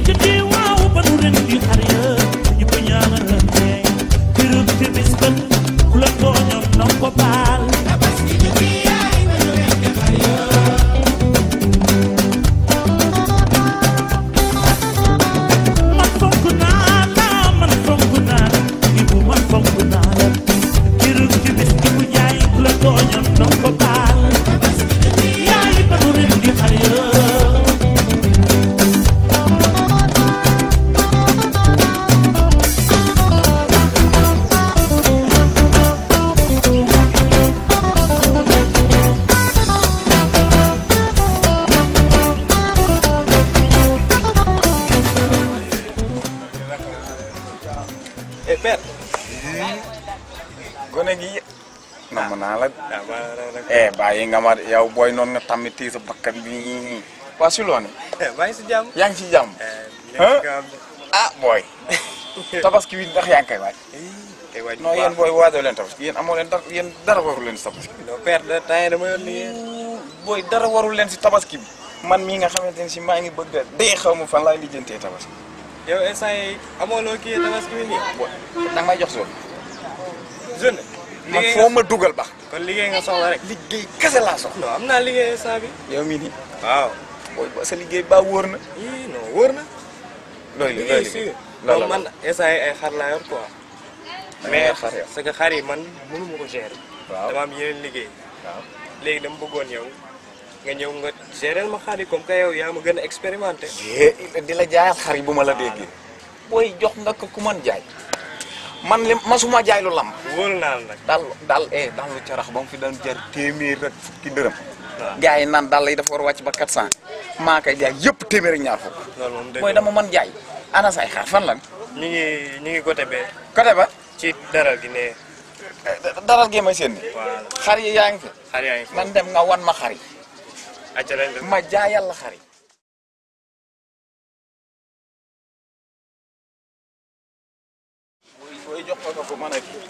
jotee waaw ba nu ren di xar ya ñu ko ñaanalante kërëb te bis ba ku la tooñoon na ko baal man fonk naa la man fonk naa la ibu man fonk naa la kërëb te bis ibu jaay ku la tooñoon na ko baal yaay ba nu ren di xar ya eh père. gone gi nam naa la ah maa ngi eh bàyyi nga ma yow booy noonu nga tamit tii sa bakkan bi nii waa si loone maa ngi si jàmm. yaa ngi ci jàmm nekk nga am ah booy tabaski wi ndax yaa ngi koy waaj kay waaj non yéen booy waajoo leen tabaski yéen amoo leen dara yéen dara warul leen si tabaski non père de temps yii dama yor liggéey. booy dara warul leen si tabaski bi man mii nga xamante ne si maa ngi bëgg a dee xaw ma fan laay lijjantee tabaski yow instant yii amoo loo kii tabaski bi nii. booy danga may jox zone jeune. man liggéey foo nga ma dugal baax kon liggéey nga soxla rek. liggéey kese laa soxla non am naa liggéey instant bi. yow mii nii waaw. booy ba sa liggéey ba wóor na ii non wóor na. looy li looy liggéey liggéey si. loolu non man instant yii ay xar laa yor quoi. mais mais xar yow parce que xar yi man mënu ma ko gérer. waaw dama am yeneen liggéey. waaw léegi dama bëggoon yow nga ñëw nga gérer ma xar yi comme que yow yaa ma gën a expérimenté. yee di la jaayal xar yi bu ma la déggee booy jox nga ko ku man jaay man li masuma jaay lu lamb wóolu naa la nag. daal daal eh daal lu carax ba mu fi daan jar téeméer rek fukki dërëm waaw. gars yi naan daal lay dafa war a wàcc ba 400 maa koy jaay yëpp téeméer ak ñaar fukk loolu moom dëgg booy la. dama man jaay ana say xar fan lan ñu ngi ñu ngi côté bee côté ba ci daral gi ne daral gee may seen ni voilà xar yi yaa ngi fi xar yaa ngi fi man dem nga wan ma xar yi acca lañ def ma jaayal la xar yi booy jox ko ko mën a kii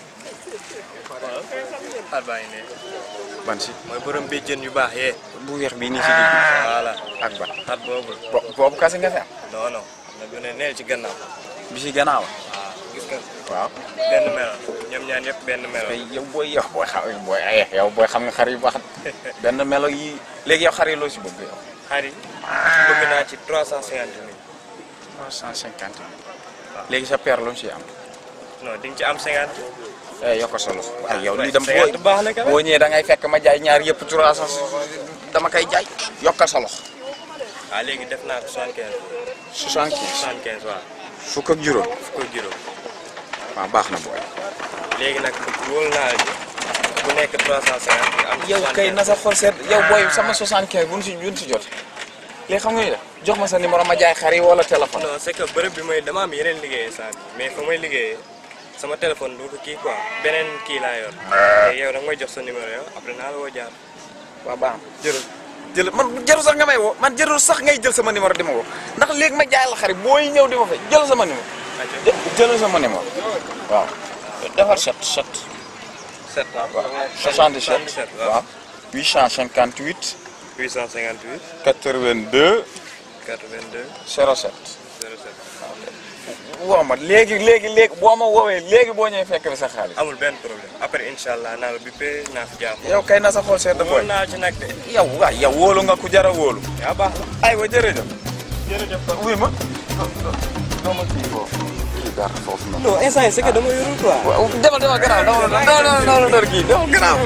xar baa ngi ne ban si mooy borom bi jën yu baax yee bu weex bii nii si digg voilà ak ba xar boobu bo- boobu kase nga fi am non non am na bu ne neel ci gannaaw bi si gannaaw waaw gis nga waaw benn melo ñoom ñaan yëpp benn melo tey yow booy yow booy xam booy ay yow booy xam nga xar yu baax benn melo yi léegi yow xar yi loo si bëgg yow xar yi bëgg naa ci trois cent cinquante mille trois cent cinquante léegi sa père lu mu si am non di nga ci am cinquante eh yokk solo ay yow ouais, lii dem cinquante baax na quand même. boo ñëwee da ngay fekk ma jaay ñaar yëpp trois cent dama koy jaay yokkal sa loxo waaw léegi def naa ko soixante quinze soixante quinze soixante quinze waaw fukk ak juróom fukk ak juróom waaw baax na booy léegi nag wóolu naa la ci bu nekk trois cent cinquante nga am yow kay na sa xol seet yow booy sama soixante quinze bu ñu si bu ñu si jot léegi xam nga ni def jox ma sa numéro ma jaay xar yi wala téléphone non c'est que bërëb bi may dama am yeneen liggéeyee saa bi mais fa may liggéeyee sama téléphone du ko kii quoi beneen kii laa yor te yow da nga may jox sa numéro yow après naa la woo jaar waaw baax na jërë jël man jarul sax nga may woo man jarul sax ngay jël sama numéro di ma woo ndax léegi ma jaay la xarit booy ñëw di ma fay jël sama numéro acca jë jëlal sama numéro waaw defal set set sept waaw 77 waaw waaw 858 858 82 82 07 07 woo ma léegi léegi léegi boo ma woowee léegi boo ñëwee fekk bi sa xaalis amul benn problème après incha allah naa la bippé naa fi jaar yow kay na sa xool seet wóor booy naa ci nag de yow waay yow wóolu nga ku jara wóolu yaa baax la aywa jërëjëf jërëjëf wuy ma doo ma kii foofu kii dara foofu noonu non instant yi c'est que dama yorul quoi waaw demal demal gannaaw demal demal demal demal demal kii demal gannaaw.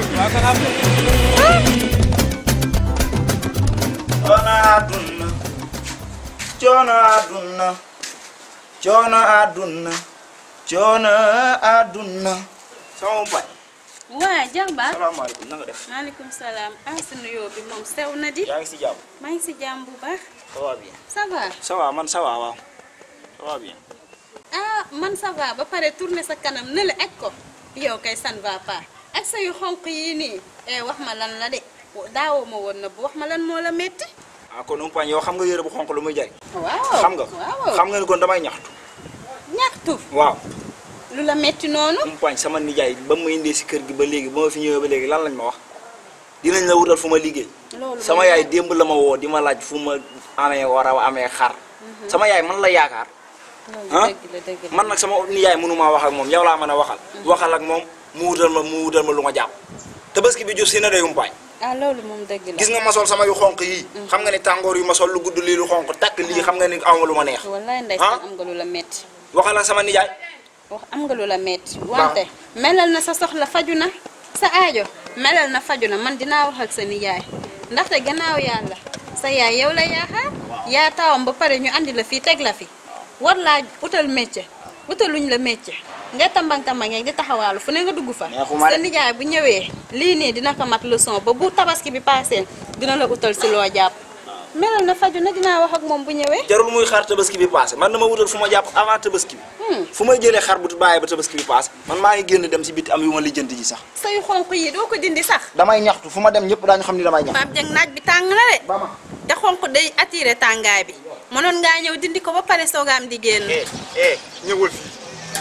coono àdduna coono àdduna coono àdduna coono àdduna sama baay waa jàmbaar salaamaaleykum na nga def maaleykum salaam ah sa nuyoo bi moom sew na di yaa ngi si jàmm maa ngi si jàmm bu baax ça va bien ça va ça va man ça va waaw ça va bien ah man ça va ba pare tourner sa kanam ne la aj ko yow kay ça ne va pas ak sa yu xonq yii nii eh wax ma lan la de daawoo ma woon na bu wax ma lan moo la metti ah kon umpaañ yow xam nga yére bu xonq lu muy jariñ waaw xam nga waaw xam nga ni kon damay ñaxtu ñaxtu waaw lu la metti noonu umpaañ sama nijaay ba ma indee si kër gi ba léegi ba ma fi ñëwee ba léegi lan lañ ma wax dinañ la wutal fu ma liggéey loolu sama yaay démb la ma woo di ma laaj fu ma amee war a amee xar sama yaay man la yaakaar loolu ah dëgg la dëgg la man nag sama nijaay mënumaa wax ak moom yow laa mën a waxal waxal ak moom mu wutal ma mu wutal ma lu ma jàpp tabaski bi jub si na day umpaañ ah loolu moom dëgg la gis nga ma sol sama yu xonq yii xam nga ni tàngoor yu ma sol lu gudd lii lu xonq takk lii xam nga ni awma lu ma neex wallaay ndeysaan am nga lu la metti waxal ak sama nijaay wax am nga lu la metti wante melal na sa soxla faju na sa aajo melal na faju na man dinaa wax ak sa nijaay ndaxte gannaaw yàlla sa yaay yow la yaakaar yaa taawam ba pare ñu andi la fii teg la fi war laa utal métier utaluñ la métier nga tambang tambang di taxawaalu fu ne nga dugg fa Neexuma de. sa nijaay bu ñëwee lii nii dina ko mat leçon ba bu tabaski bi paasee dina la utal si loo jàpp melal na faju na dinaa wax ak moom bu ñëwee jarul muy xaar tabaski bi passé man dama wutal fu ma jàpp avant tabaski bi fu may jëlee xar bu bàyyi ba tabaski bi passé man maa ngi génn dem si biti am yu ma lijjanti ji sax say xonq yi doo ko dindi sax damay ñaxtu fu ma dem ñëpp daañu xam ni damay ñaxtu Pape Dieng naaj bi tàng na de ba ma te xonq day attiré tàngaay bi mënoon ngaa ñëw dindi ko ba pare soogaam di génn eh eh ñëwul fii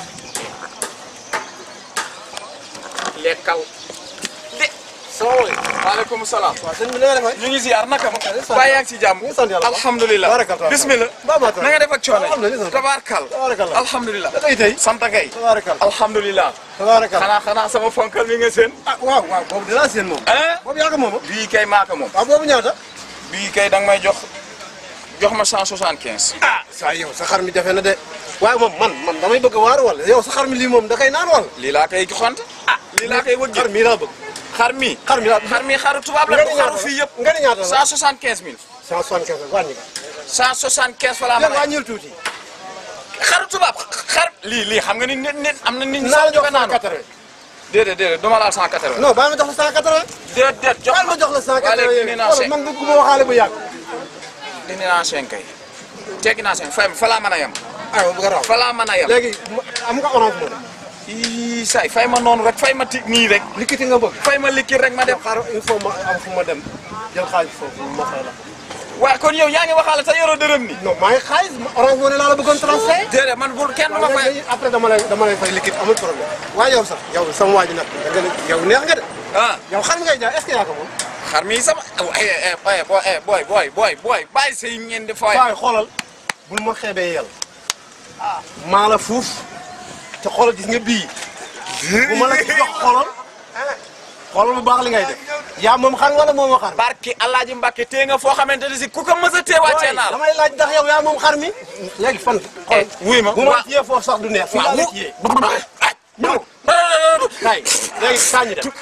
lekkal de salaamaaleykum waaleykum salaam sëñ bi na nga defee. ñu ngi ziar naka ma sant bàyyi yaa ngi si jàmm ngi sant yàlla. alhamdulilah Barakallah. bismillah Baa maa tax. na nga def ak coono Alhamdulillah. tabaarkal Tabarakallah. alhamdulilah da ngay tey. sant kay Tabarakallah. alhamdulilah Tabarakallah. xanaa xanaa sama fonkal mi nga seen ah waaw waaw boobu dinaa seen moom. ah boobu yaa ko moom bii kay maaka moom waaw boobu ñaata. bii kay danga may jox jox ma 175 ah saa yow sa xar mi jafe na de. waaye moom man man damay bëgg a waar wala yow sa xar mi lii moom da koy naan wala. lii laa koy joxante ah lii laa koy wëgg xar mii laa bëgg. xar mi xar mi laa xar mi xaru tubaab la nga du ni xaru ñaata fii yëpp nga ni ñaata la. 175 000 175 la wàññi ko. 175 fa laa dégg mën nga a wàññil tuuti. xaru tubaab xar lii lii xam nga ni nit nit am na nit ñi naa la sax jox joxe naanu 180. déedéet déedéet duma laal 180 non baal ma jox la 180. déedéet jox baal ma jox la 180 waa léegi yooyu. dindi naa wala cinq man bëgguma waxaale bu yàgg. dindi naa cinq kay teggi naa cinq fay ma fa laa mën a yem aywa bu garaaw. fa laa mën a yem léegi mu- am nga orange moom. ii say fay ma noonu rek fay ma ti nii rek likkiti nga bëgg. fay ma likkir rek ma dem xaaral il faut ma am fu ma dem jël xaalis foofu ma fay la. waaye kon yow yaa ngi waxaale sa yoroo dërëm ni non maa ngi xaalis orange moo ne laa la bëggoon transfert. déedéet man bul kenn du ma fay léegi après dama lay dama lay fay liquide amul problème waaye yow sax yow sama waa ji nag da nga ne yow neex nga de ah yow xam ngay jaay est-ce que yaa ko moom. xar mi sama eh eh eh boy eh boy boy boy boy bàyyi say ngeen di fooy waaye xoolal bul ma xeebee yàlla maa la fuuf te xoolal gis nga bii bu ma la ci jox xoolal xoolal bu baax li ngay def yaa moom xar wala moom xar. barki Alaaji Mbàkke tee nga foo xamante ne si ku ko mës a tee wàccee naa la damay laaj ndax yow yaa moom xar mi. léegi fan. xool wuy ma bu ma ciyee foofu sax du neex. fii laa la ciyee. ñëw kay léegi saa ñu dem.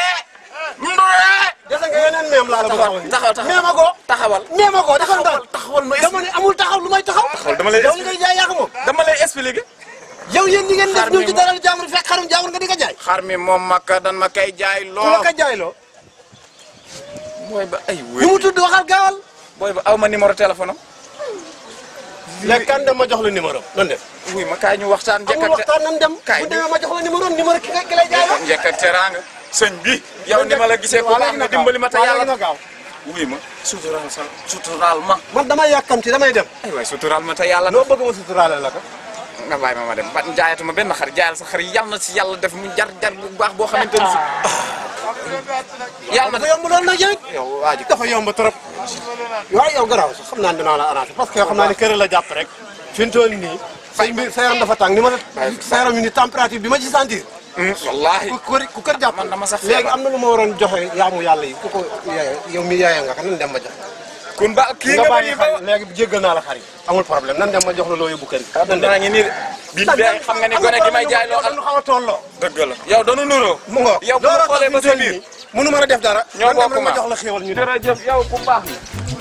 dese nga yeneen meem laa la bëgg a wax. taxaw taxaw meema ko. taxawal meema ko defal ndànk. taxawal ma dama ne amul taxaw lu may taxaw. dama lay yow li ngay jaay yaa ko moom. dama lay expliquer yow yéen ñi ngeen def Xar ñëw mi ci moom- dara jaamur fekk xarum jaamur nga di ko jaay. xar mi moom makka dan ma kay jaay ku la loo ko jaayloo. booy ba ay nu wéy mu tudd waxal gaawal. booy ba aw ma numéro téléphone am léegi kan dem ma jox la numéro nan def. wuy ma kaay ñu waxtaan njëkk amul ak waxtaan nan dem. kaay bu demee ma jox la numéro numéro ki nga ki lay jaay la. njëkk ak teraanga sëñ bi yow ni ma la gisee ku baax nga dimbali ma te yàlla yàlla na gaaw. wuy ma suturaal sa suturaal ma man damay yàkkamti damay dem. ay waay suturaal ma te yàlla loo bëgg ma suturaale la ko. nga bàyyi ma ma dem ba jaayatuma benn xar jaayal sa xar yàlla na si yàlla def mu jar jar bu baax boo xamante ne si yàlla na dafa yomb loolu nag yow. yow waa ji dafa yomb trop. waaye yow garaaw sax xam naa ne dinaa la arrangé parce que yow xam naa ne kër la jàpp rek. fi mu toll nii. say mbir sa yaram dafa tàng ni ma la. sa yaram yi ni température bi ma ci sentir. wallaahi ku kër ku kër jàpp. man dama sax léegi feebar. am na lu ma waroon joxe yaamu yàlla yi ku ko yaaya yow mi yaaya nga ko nan dem ma jox. kun ba kii nga nga bàyyi bàyyi xar léegi jéggal naa la xar yi. amul problème nan dem ma jox la loo yóbbu kër gi. nan dem daa ngi nii de bi bee xam nga ni gone gi may jaay loo xam dañu xaw a tolloo. dëgg la yow danu nuroo mu ngoog yow bu ma xoolee ba sa biir mënu mën a def dara. ñoo nan dem bokk rek ma ma. jox la xéewal ñu dem. jërëjëf yow ku baax la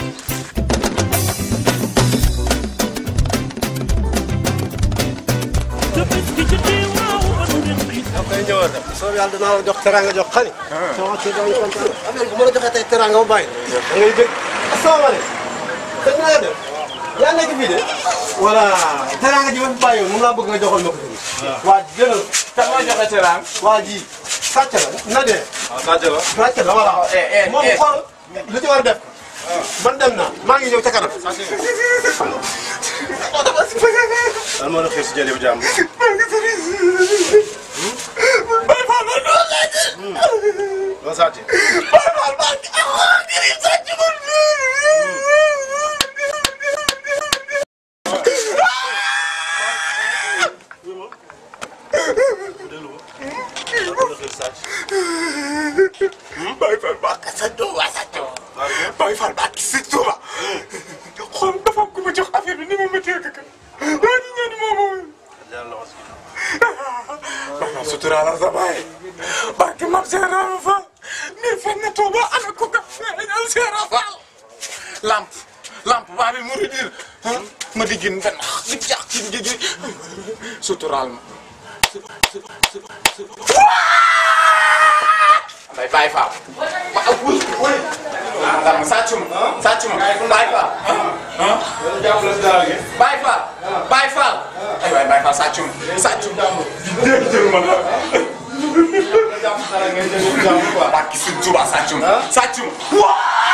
Tabaski jotee waaw anu ren bi da koy ñëwoon rek soo yàlla dinaa la jox teranga jox xani. sama kii dañu kontaan affaire bu ma la joxee tey teranga ba bàyyi. da ngay dégg asalaamaaleykum. sëñ bi na nga def. yaa nekk fii de. voilà teranga ji ma fi bàyyi woon moom laa bëgg nga joxal ma ko tamit. waa jëlal. kan moo joxe teraang waa ji sàcc la na dee. sàcc la sàcc la voilà. eh, eh, moom eh. xool lu ci war a def ko. man dem naa maa ngi ñëw ca kanam. lan moo la xëy si jëlee bu jàmm. loo sàcc. Baye Fall baax ka sa doom waa sa doom Baye Fall baax ki si Tuuba xool dafa am ku ma jox affaire bi ni ma méttee ka waa ni ñaan moo moom baax na suturaalal sa baay baax ki mam Seera Fall mbir fen na Tuuba ana ko ka feeñal Seera Fall lamp lamp baa bi muridir ma di gin benn di jax ci ngi suturaal ma Baye Baye Fall waaw wuy wuy ah sàccu ma sàccu ma Baye Fall ah Baye Fall Baye Fall ay waay Baye Fall sàccu ma sàccu ma dégg jël ma la barki Sëñ Tuuba sàccu ma sàccu ma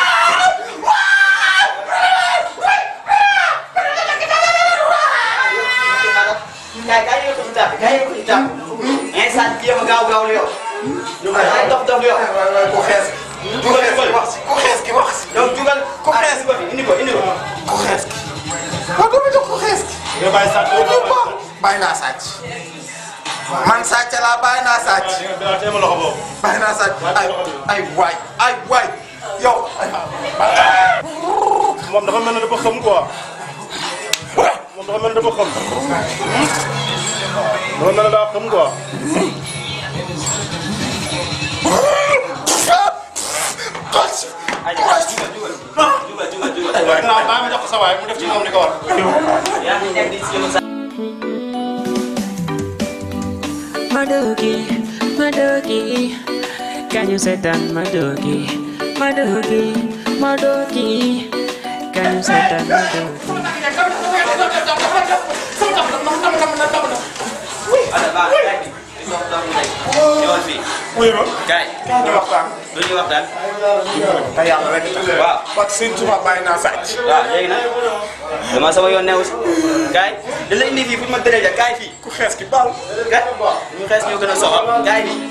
Kay kay ko itam kay ko itam. Ngay sant kii ma gaaw gaaw yow. Ñu koy ay dof dof yow. ku xees ku xees ki wax si ku xees ki wax si Donc jugal ku xees ko fi indi ko indi ko. ku xees ki waaw dama jox ku xees ki nga bàyyi sàcc nga bàyyi naa sàcc man sàcc laa bàyyi naa sàcc bàyyi téema loxo boobu bàyyi naa sàcc ay ay waay ay waay yow moom dafa mel ne dafa xam quoi moom dafa mel ne dafa xam dafa mel ne daa xam quoi Ay jugal jugal jugal jugal jugal. waaye naa bàyyi ma jox ko sa waay mu def ci moom li ko war Yaa ngi nekk di si yow sa. Madoki, Madoki, can you say that Madoki, Madoki, Madoki, can you say that Madoki? Ada baax kay bi. Di dof dof mu nekk. Ñëwal fii. wuy ma Kay. kaay ñu waxtaan Lu ñuy waxtaan. te yàlla rek tax Waaw. parce que Sëñ Tuuba bàyyi naa sàcc waaw léegi nag dama sama yoon newu si kaay da la indi fii fu ñu ma tëree ja kaay fii ku xees ki baal kaay ñu xees ñoo gën a soxal kaay fii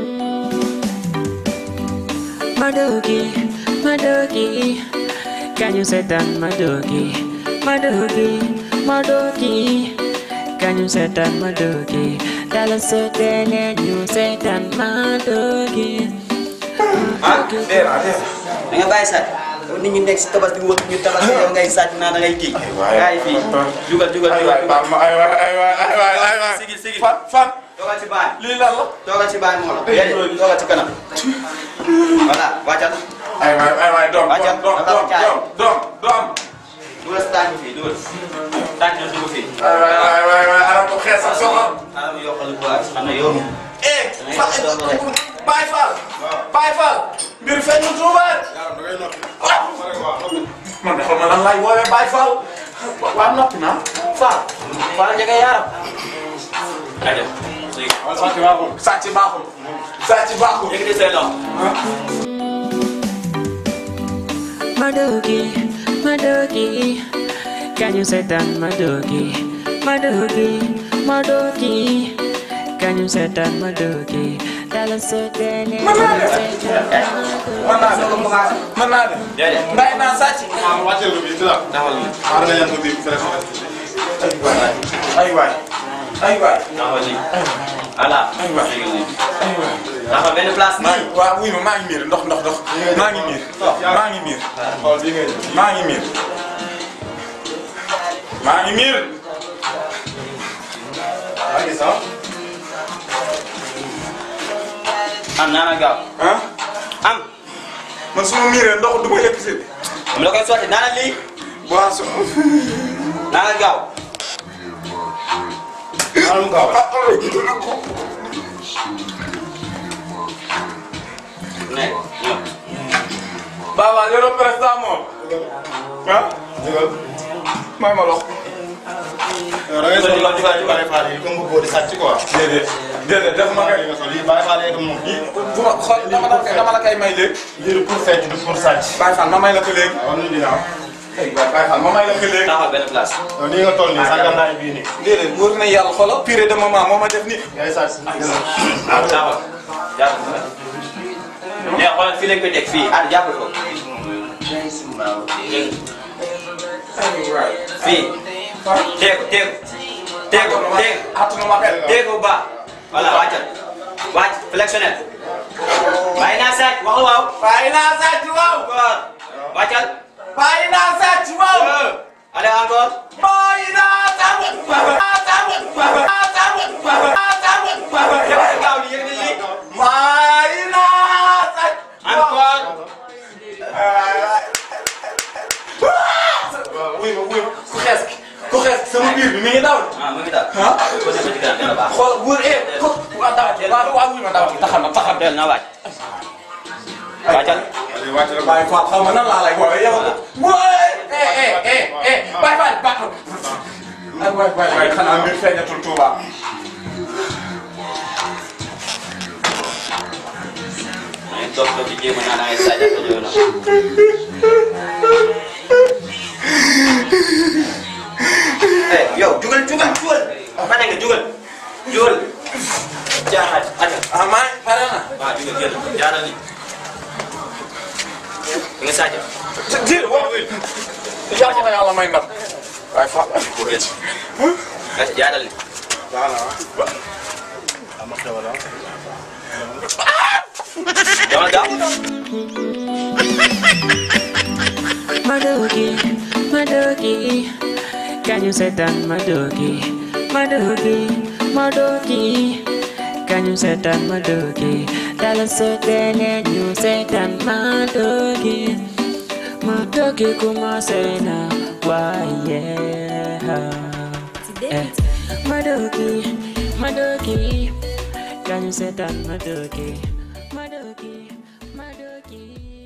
Madoki, Madoki, can you say that Madoki, Madoki, Madoki, can you say that Madoki? Tell us so then you say that Madoki. ah da nga bàyyi sàcc nit ñi nekk si tabas di wër ñu tabas yow ngay sàcc naa da ngay kii kaay fii jugal jugal ay jugal waay baal ma ay waay ay waay ay waay ay waay sigil sigil fan fan toogal ci baay lii lan la toogal ci baay moo la déedéet toogal ci kanam voilà wàccal ay waay ay waay doom Wàccal, doom dafa doom jaay. doom doom doom dugal si tànk fii dugal tànk na dugg fii ay waay ay waay ay ana ko xees ak soxla xaaral ma yokkal bu baax xam ne yow eh Baye Fall Baye Fall mbir feeñ na Tuuba man de xam na lan laay woowee Baye Fall waa noppi naa Fall Fall njëkk a yaram kaay dem sàcc baaxul sàcc baaxul sàcc baaxul léegi de say loxo Madoki, Madoki, can you say that Madoki, Madoki, Madoki, can you say that Madoki? Tell us so then you say that mën naa dem mën naa dem déedéet bàyyi naa sàcc ah wàcceel ko bii dina taxawal nii xaaral nga yan ko bii fële ay waay ay waay taxawal nii voilà ay waay léegi nii ay waay taxawal benn place maa nii ngi waaw wuy ma maa ngi miir ndox ndox ndox maa ngi miir maa ngi miir xool bii ngay maa ngi miir maa ngi miir maa gis ah am naa na gaaw ah am man su ma miiree ndox du ma yëkk si mu la koy sotti naa na lii boisson naa na gaaw xaaral mu gaaw nekk ñëw Baba yoro président moom ah jógal may ma lox yow da ngay sol Jógal, jógal, jógal. Baye Fall yi comme bu di sàcc quoi déedéet déedéet def ma li kay nga sol lii Baye Fall yi comme moom lii bu ma xool dama la koy dama la koy may léegi lii du pour fecc du pour sàcc Baye Fall ma may la ko léegi waaw nu dina am ay waay Baye Fall ma may la ko léegi taxawal benn place yow nii nga toll nii sàngal naa bii nii déedéet wóor na yàlla xoolal pire de moment moo ma def ni ngay sàcc taxawal jàppal ko mais xoolal fii lañ koy teg fii ah jàppal ko dégg fii teeku teeku teeku teeku attunu ma xel teeku bu baax voilà wàccal wàcc flexionnel bàyyi naa sàcc wax waaw. bàyyi naa sàcc waaw. encore. wàccal. bàyyi naa sàcc waaw. allez encore. bàyyi naa sàcc. yëkkati gaaw li yëkkati li. bàyyi naa sàcc. encore. wuy ma wuy ma ku xees ki ku xees ki sama biir bi mi ngi daw. ah mu ngi daal. ah ko defee ci kanam dina baax. xool wóor eh ko waaw dawal waaw waaw wuy ma dawal taxal na taxal. del na wàcc. wàccal. wàcc bàyyi Fall xaw ma nan laa lay woowee yow. wóoy eh eh eh eh bàyyi Fall baax na. ay waay waay waay xanaa mbir feeñatul Touba. maa ngi toog toog di jéem a naan ay sàcc ak yooyu noonu. eh yow jugal jugal jugal. pare nga jugal. jugal. jaaxal aja. ah maa ngi pare na. waaw jugal génn jaaral ni. di nga sàcc. jërëjëf waaw. yàlla na yàlla may ndam. waaye Fall ay ko rëcc. Gas jaaral ni. Jangan gaaw. Madoki, Madoki, can you set down Madoki, Madoki, Madoki, can you set down Madoki? Dala soten and you set down Madoki, Madoki kuma sena, why yeah. Eh, Madoki, Madoki, can you set down Madoki, Madoki, Madoki.